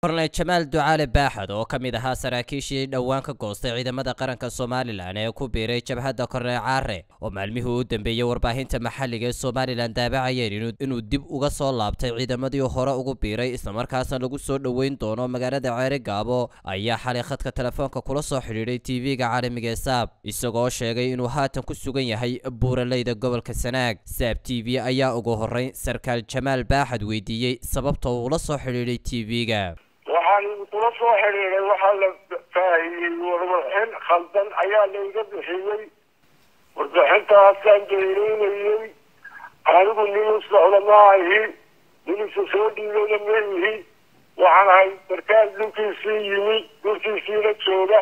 korneyl jamaal ducaale baaxad oo ka mid ahaa saraakiishii dhowaan ka goostay ciidamada qaranka somalilan ee ku biiray jabhadda korneyl caare oo maalmihii u dambeeyey warbaahinta maxalliga ee somalilan daabacayeen inuu dib uga soo laabtay ciidamadii hore ugu biiray islamarkaasna lagu soo dhoweyn doono magaalada ceeri gaabo ayaa xalay khadka telefoonka kula soo xidhiidhay tv-ga caalamiga ee saab isagoo sheegay inuu haatan ku sugan yahay buuraleyda gobolka sanaag saab t v ayaa ugu horreyn sarkaal jamaal baaxad weydiiyey sababta uu ula soo xidhiidhay tv-ga waxaan kula soo xidhiiday waxaa la faahiyey warbixin khaldan ayaa layga bixiyey warbixintaasaan dayreynayey anigu nin u socda ma ahi nin isu soo dhiibana ma ihi waxaan ahay sarkaal dhulkiisii yimi dhulkiisiina jooga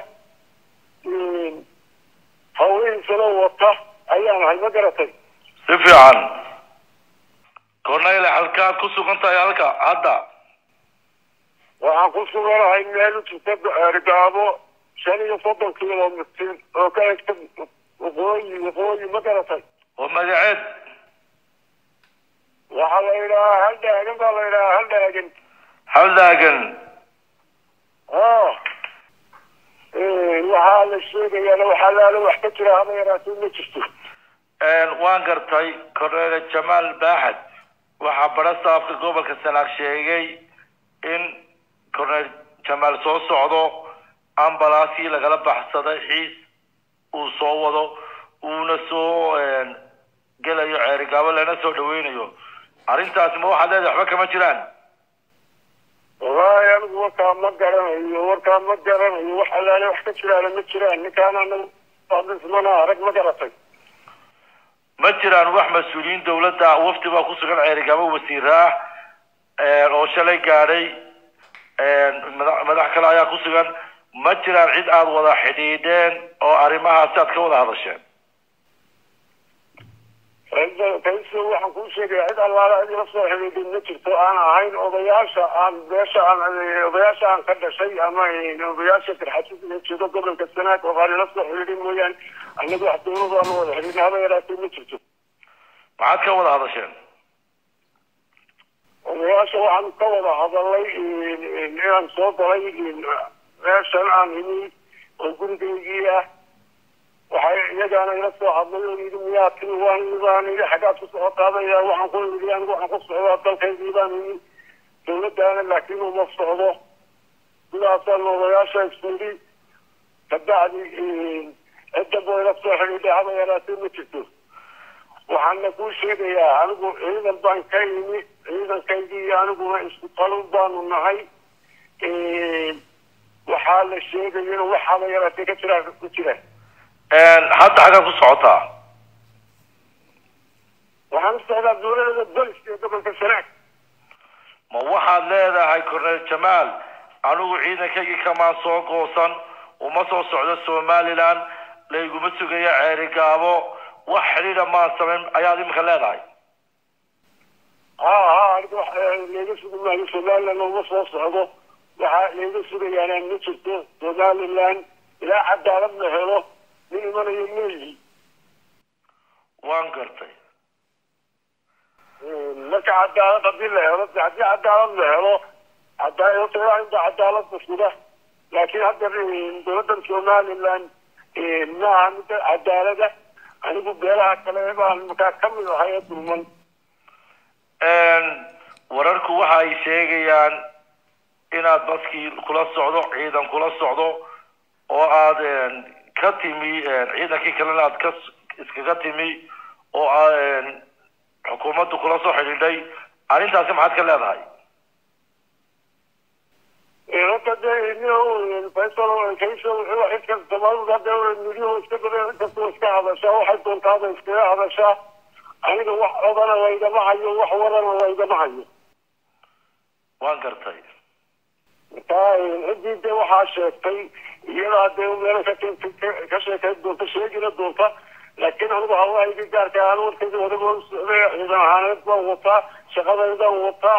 hawlihiisana wata ayaan ahay ma garatay si fiican corneyl halkaad ku sugan tahay halka hadda waxaan ku suganahay meel u jirta ergaabo shan iyo soddon kilomitr oo ka egta waqooyi waqooyi ma garatay oo magaceed waxaa la yidhahaa haldhaagan baa la yidhahaa haldhaagan haldaagan o waxaa la sheegayaana waxaa laala wax ka jira haba yaraatee ma jirto waan gartay corneyl jamaal baaxad waxaa bara saafka gobolka sanaag sheegay in corneyl jamaal soo socdo ambalaasii lagala baxsaday xiis uu soo wado uuna soo gelayo ceerigaabo lana soo dhaweynayo arrintaasi ma waxaad leedahay waxba kama jiraan wallaahi anigu warkaa ma garanayo warkaa ma garanayo wax alaale wax ka jiraana ma jiraan ninkaan anagu ismana arag ma garatay ma jiraan wax mas-uuliyiin dawladda wafdi baa ku sugan ceerigaabo wasiira ah oo shalay gaadhay madax kale ayaa ku sugan ma jiraan cid aada wada xidhiidheen oo arrimahaasi aad ka wada hadasheen kayso waxaan kuu sheegaya cid allaala cid ila soo xidhiidhin ma jirto aan ahayn odayaasha aan beesha aan odayaasha aan ka dhashay ama odayaasha firxasida jeedo gobolka sanaag oo aan ila soo xidhiidhin mooyaane anagu wax dawladu aan wada xidhiidhin haba yaraatee ma jirto maxaad ka wada hadasheen odayaasha waxaan ka wada hadalay inaan soo galay meeshan aan imi oo gurigaygii ah waxay iyagaana ila soo hadlay oo yidhi miyaa timi waan baan yidhi xaggaad ku socotaadaya waxaan ku yidhi anigu waxaan ku socdaa dalkaygii baan yidhi dawladdaana laakiin uma socdo sidaasaan odayaasha isuyidhi kabacdi cidda boo ila soo xidhiidhay haba yaraatee ma jirto waxaana kuu sheegayaa anigu ciidan baan ka imi ciidankaygii aniguna isku talin baanu nahay waxaa la sheegaya in waxaaba yaraatee ka jira ku jira hadda xaggaad ku socotaa waxaan u socdaa dawladada boliska ee gobolka sanaag ma waxaad leedahay corneyl jamaal anigu ciidankaygii kamaan soo goosan uma soo socdo somaliland layguma sugaya ceerigaabo wax xidhiidha maan samayn ayaad iminka leedahay ha ha anigu layga sugi maayo somaliland uma soo socdo waxaa layga sugayaana ma jirto somaliland ilaa cadaalad la helo nin imanayo meeyi waan gartay marka cadaalad hadii la helo haddii cadaalad la helo cadaalada cadaalada suga laakiin hadda dawladdan somaliland maaha midda cadaalada anigu beelaha kale baan markaa kamid ahay ee dulman wararku waxa ay sheegayaan inaad baskii kula socdo ciidan kula socdo oo aad ka timi ciidankii kalena aad ka iskaga timi oo xukuumaddu kula soo xidhiidhay arrintaasi maxaad ka leedahay horta de faysal kayso xidka soomaalida hadda midyuhu iska badan inkastoo iska hadashaa waxay doontaaba iskaga hadashaa aniga wax odana laygama hayo wax warana laygama hayo waan gartay marka ciddii de waxaa sheegtay iyadaa dee meelo ka ka sheekayn doonta sheegina doonta laakiin anigu hawahayga gaarka aan warkayga wadaga u socday ciidan ahaaneed baan wataa shaqadaydaan wataa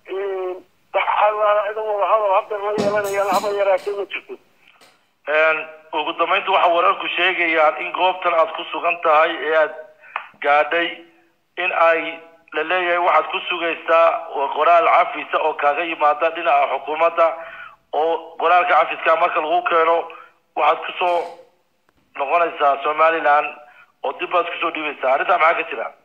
cidan wada hadal hadda ma yeelanayaan haba yaraatee ma jirto ugu dambeynta waxaa wararku sheegayaan in goobtan aad ku sugan tahay ee aad gaadhay in ay la leeyahay waxaad ku sugaysaa qoraal cafisa oo kaaga yimaada dhinaca xukuumadda oo qoraalka cafiska marka lagu keeno waxaad kusoo noqonaysaa somaliland oo dib baad kusoo dhiibaysaa arrintaa maxaa ka jira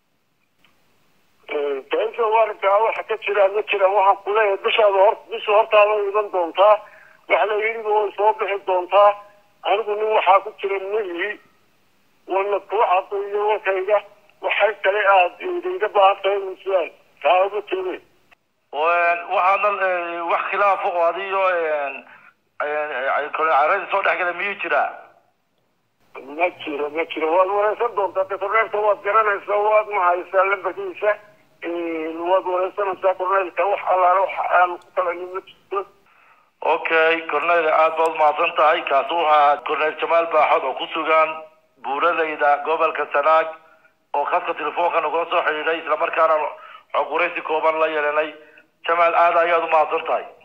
tainta arrinkaa waxa ka jira ma jiraan waxaan kuleeyahay bishaada hor bisha hortaada iman doontaa waxa la yidhi way soo bixi doontaa anigu nin waxaa ku jira mayihi wana kuu cadayo warkayga waxay kale aada iga baahan tahay musuaal taa uga jeede waxaadna wax khilaafo oo adiyo caradi soo dhex gala miyuu jiraa ma jiro ma jiro waad wareysan doontaa de korneelka waad garanaysaa waad mahaysaa lambarkiisa waad wareysanaysaa korneelka wax allaale wax aan ku kalanin ma jirto okay cornel aad baad umahadsan tahay kaasi wuxuu ahaa cornel jamaal baaxod oo ku sugan buuradayda gobolka sanaag oo khadka telefoonka nagula soo xidhiidhay islamarkaana xog waraysi kooban la yeelanay jamaal aad ayaad umahadsan tahay